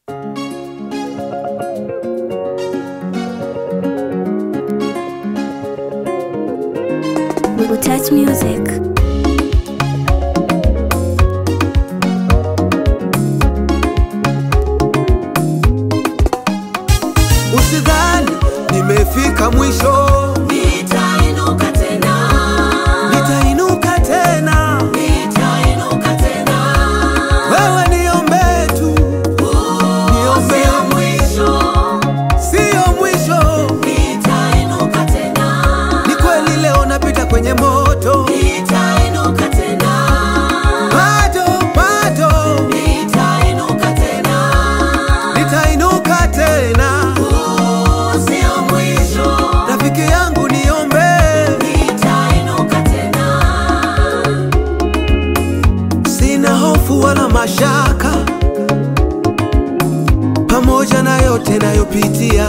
Touch Music. Usidhani nimefika mwisho, Nitainuka tena, nitainuka tena. nitainuka tena. Wewe niombe tu, niombe, Sio mwisho, siyo mwisho. nitainuka tena, Ni kweli leo napita kwenye moto, nitainuka tena, bado bado nitainuka tena. nitainuka tena. Sio mwisho, Rafiki yangu niombe, nitainuka tena. sina hofu wala mashaka, pamoja na yote nayopitia,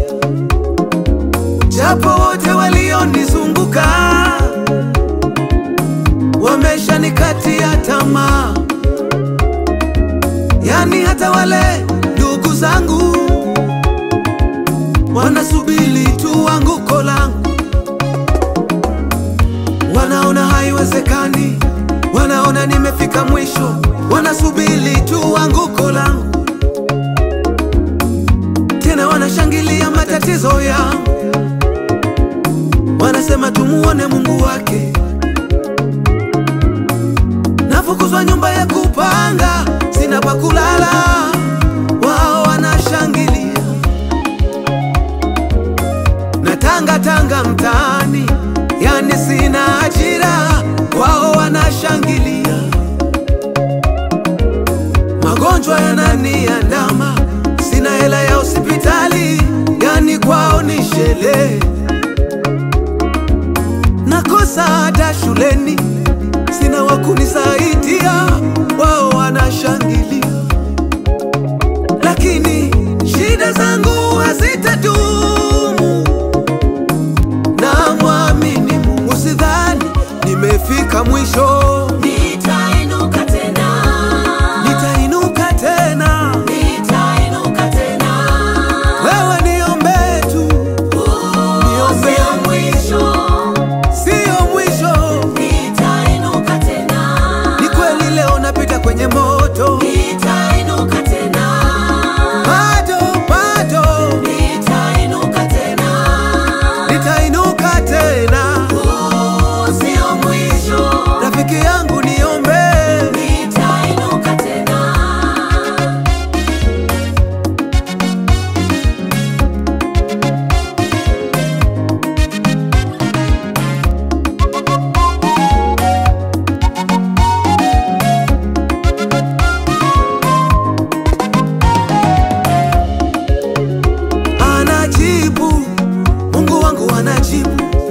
japo wote walionizunguka wameshanikatia tamaa, yani hata wale ndugu zangu wanasubiri tu anguko langu, wanaona haiwezekani, wanaona nimefika mwisho, wanasubiri tu anguko langu, tena wanashangilia matatizo yangu, wanasema tumuone Mungu wake. Nafukuzwa nyumba ya kupanga, sina pa kulala, wao wanashangilia na tanga tanga mtaani, yani sina ajira, wao wanashangilia. Magonjwa yananiandama, sina hela ya hospitali, yani kwao ni sherehe. Nakosa hata shuleni, sina wa kunisaidia, wao wanashangilia. Lakini shida zangu hazitadumu na mwamini Mungu, usidhani nimefika mwisho, Nitainuka tena, nitainuka tena. nitainuka tena. Wewe niombe tu, niombe, Sio mwisho, siyo mwisho. nitainuka tena. Ni kweli leo napita kwenye moto, Nitainuka tena, bado bado nitainuka tena. nitainuka tena. Sio mwisho, Rafiki yangu niombe, nitainuka tena. anajibu Mungu wangu anajibu,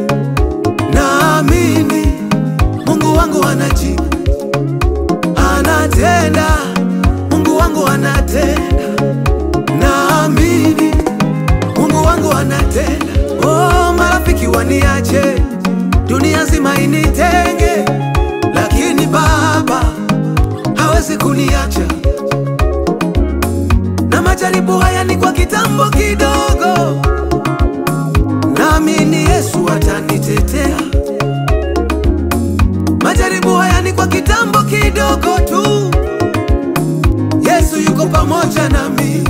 naamini Mungu wangu anajibu, anatenda Mungu wangu anatenda, naamini Mungu wangu anatenda. Oh, marafiki waniache, dunia nzima initenge, lakini Baba hawezi kuniacha na majaribu haya ni kwa kitambo kidogo, naamini Yesu atanitetea. Majaribu haya ni kwa kitambo kidogo tu, Yesu yuko pamoja nami.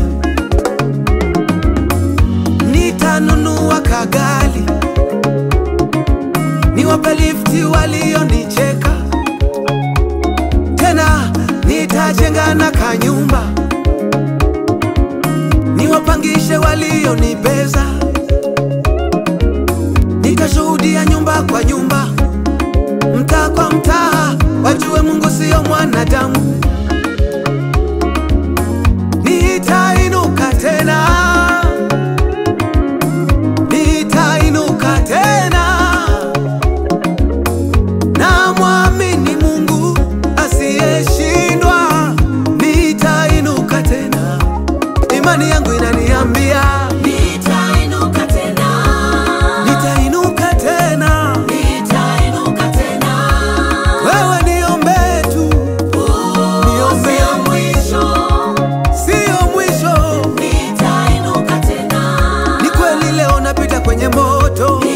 Nitanunua kagali, niwape lifti walionicheka, tena nitajenga na kanyumba niwapangishe walionibeza, nitashuhudia nyumba kwa nyumba, mtaa kwa mtaa, wajue Mungu siyo mwanadamu. Nitainuka tena, nitainuka tena, na mwamini Mungu asiyeshindwa, nitainuka tena imani yangu inaniambia Nitainuka moto